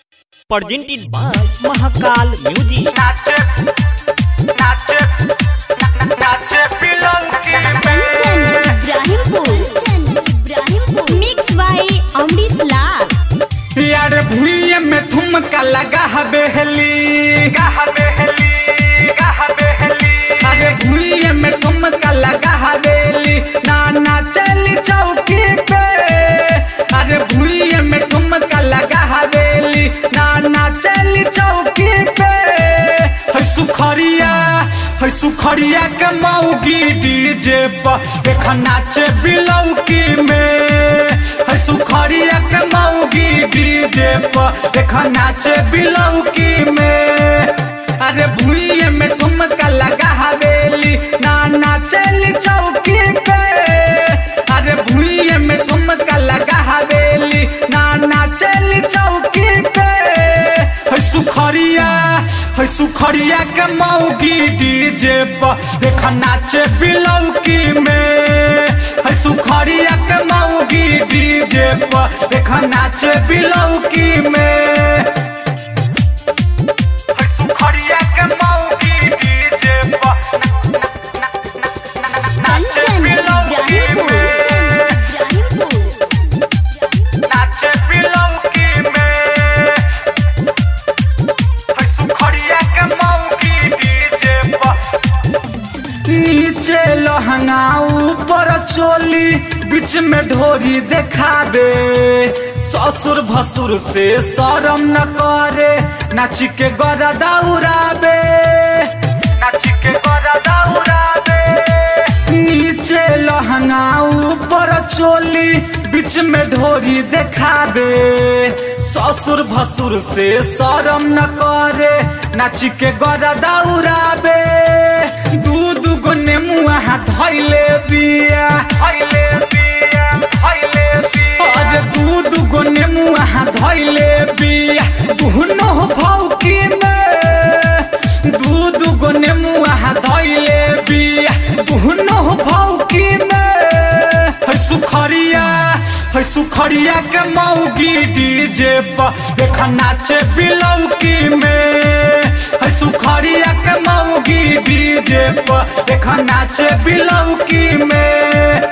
presented by Mahakal Music. नाचे नाचे नाचे पिलंकी कंचन इब्राहिमपुर इब्राहिमपुर मिक्स बाय अमरीश लाल यार भूये में ठुमका लगा हवेली गाह बेहली गाह बेहली अरे भूये में ठुमका लगा हवेली नाना चली चौकी पे अरे भूये में ठुमका लगा हवेली नाना चली चौकी पे है सुखरिया है सुखरिया के मौगी डीजे पर देख नाचे बिलौकी में है सुखरिया के मौगी डीजे पर देख नाचे बिलौकी में अरे भूये में ठुमका लगा हवेली नाना चली चौकी पे अरे भूये में ठुमका लगा हवेली नाना चली चौकी पे है सुखरिया है सुखरिया के मौगी डीजे पर देख नाचे बिलौकी में है सुखरिया के मौगी डीजे पर देख नाचे बिलौकी में सुखरिया के मौगी डीजे पर नाचे कंचन पिलंकी इब्राहिमपुर में इब्राहिमपुर नाचे पिलंकी में सुखरिया के मौगी डीजे पर नीचे लहंगा ऊपर चोली बीच में ढोरी देखाबे ससुर भसुर से शरम न करे नाची के गरदा उड़ाबे नाची के गरा दौड़ा दे नीचे लहंगा ऊपर चोली बीच में ढोरी देखाबे ससुर भसुर से शरम न करे नाची के गरदा उड़ाबे दू दू गो नेमुआ धैले बिया हइले पिया हइले पिया अरे दूध गो नेमुआ धैले बिया दुहनो भौकी में दूध गो नेमुआ धैले बिया दुहनो भौकी में है सुखरिया है सुखरिया के मौगी डीजे पर देख नाचे बिलौकी में है सुखरिया के मौगी डीजे पर देख नाचे बिलौकी में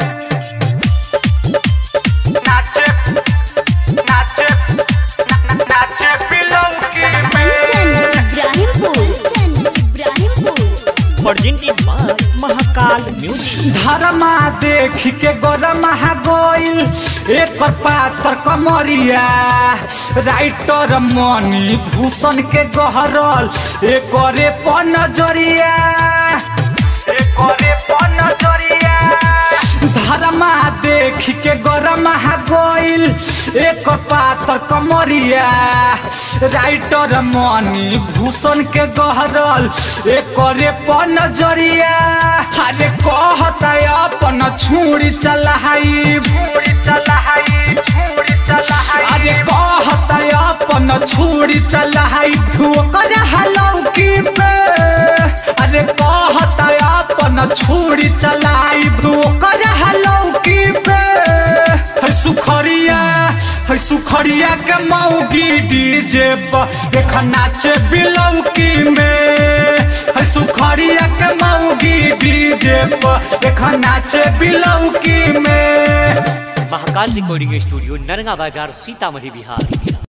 नाचे नाचे नाचे पिलंकी Kanchan Ibrahimpur Ibrahimpur Presented by Mahakal Music. धर्मा देख के गरम गोइल एक पातर कमरिया राइटर मनी भूषण के गहरल एक पर नजरिया करे पन जरिया धर्मा देख के गरम गोइल एक पातर कमरिया राइटर मनी भूषण के गहरल एक पर नजरिया अरे कहता अपन छुरी चलाई छुरी चलाई छुरी चलाई अरे कहता अपन छुरी चलाई ठोकर हलौकी पे अरे कहता अपन छुरी चलाई ठोकर हलौकी पे है सुखरिया है सुखरिया के मौगी डीजे पर देख नाचे बिलौकी में है सुखरिया के मौगी डीजे पर देख नाचे बिलौकी में महाकाल रिकॉर्डिंग स्टूडियो नरगा बाजार सीतामढ़ी बिहार